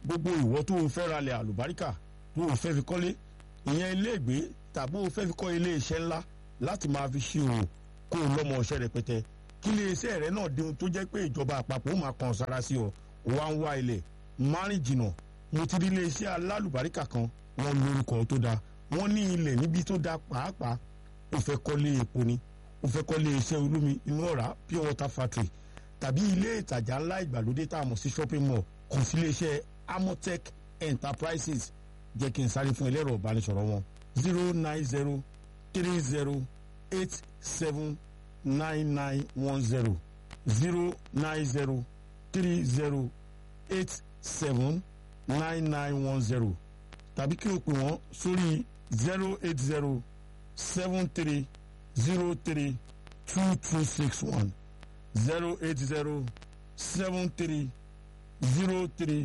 gbogbo ìwọ tó o fẹ́ ralẹ̀ àlùbáríkà tó o fẹ́ fi kọ́lé ìyẹn iléègbé tàbí o fẹ́ fi kọ́ ilé iṣẹ́ ńlá láti máa fi ṣe òwò kó o lọ́mọ ọṣẹ́ rẹpẹtẹ kí ilé iṣẹ́ rẹ náà di ohun tó jẹ́ pé ìjọba àpapọ̀ ó máa kàn sára sí ọ wá ń wá ilẹ̀ márìn jìnnà mo ti rí ilé iṣẹ́ alálùbáríkà kan wọ́n lórúkọ tó dáa wọ́n ní ilẹ̀ níbi tó dáa pàápàá ó fẹ́ kọ́lé epo ni ó fẹ́ kọ́lé iṣẹ́ olómi inú ọ̀rá pure water factory tàbí ilé ìtajà ńlá ìgbàlódé tá a mọ̀ sí shopping mall kàn sí ilé iṣẹ́ amotech enterprises jẹ́ kí n sáré fún ẹlẹ́rọ ìbánisọ̀rọ̀ wọn zero nine zero three zero eight seven nine nine one zero zero nine zero three zero eight seven nine nine one zero tàbí kí o pè wọ́n sórí zero eight zero seven three zero three two two six one zero eight zero seven three zero three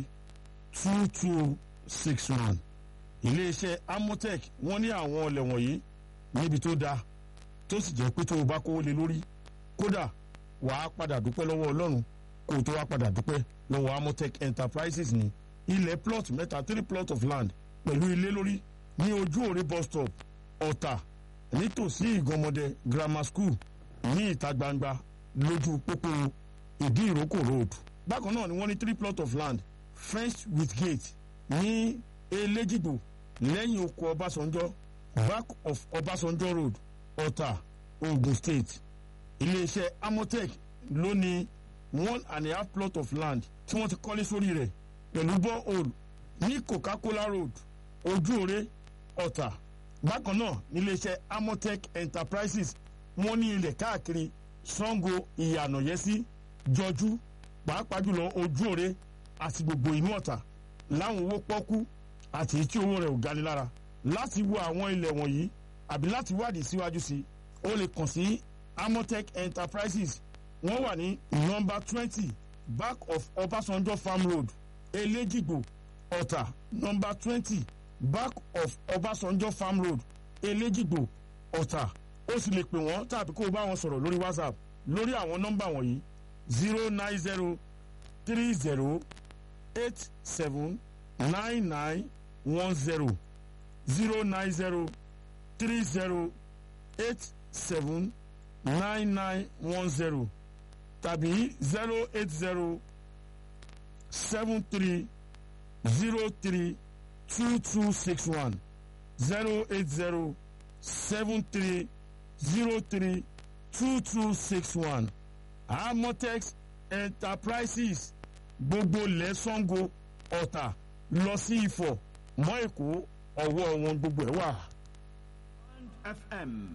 two two six one iléeṣẹ́ amotech wọ́n ní àwọn ọlẹ̀ wọ̀nyí níbi tó dáa tó sì jẹ́ pé tó o bá kówó lé lórí kódà wàá padà dúpẹ́ lọ́wọ́ ọlọ́run kó o tó wá padà dúpẹ́ lọ́wọ́ amotech enterprises ní ilẹ̀ plot mẹ́ta three plot of land pẹ̀lú ilé lórí ní ojú òre bus stop ọ̀tà nítòsí ìgànmọ́dẹ grammar school ní ìta gbangba lójú pópó ìdí ìrókò road bákan náà ni wọ́n ní three plot of land fenced with gate ní elégìgbò lẹ́yìn oko ọbásanjọ́ back of ọbásanjọ́ road ọ̀tà ogun state iléeṣẹ́ amotech ló ní one and a half plot of land tí wọ́n ti kọ́lé sórí rẹ̀ pẹ̀lú borehole ní coca-cola road ojúore ọ̀tà bákan náà níléeṣẹ́ amotech enterprises wọ́n ní ilẹ̀ káàkiri sango ìyànàyẹ́sí jọjú pàápàá jùlọ ojúore àti gbogbo inú ọ̀tà láwọn owó pọ́kú àti tí owó rẹ̀ ò gani lára láti wo àwọn ilẹ̀ wọ̀nyí àbí láti wádìí síwájú sí o lè kàn sí amotech enterprises wọ́n wà ní nọ́mbà twenty back of ọbásanjọ́ farm road elégìgbò ọ̀tà nọ́mbà twenty back of ọbásanjọ́ farm road elégìgbò ọ̀tà ó sì lè pè wọ́n tàbí kó o bá wọn sọ̀rọ̀ lórí whatsapp lórí àwọn nọ́mbà wọ̀nyí zero nine zero three zero eight seven nine nine one zero zero nine zero three zero eight seven nine nine one zero tàbí zero eight zero seven three zero three two two six one zero eight zero seven three zero three two two six one amotex enterprises gbogbo lẹ́sàngó ọ̀tà lọ sí ifọ̀ mọ́ èkó ọwọ́ wọn gbogbo ẹ̀ wà. FM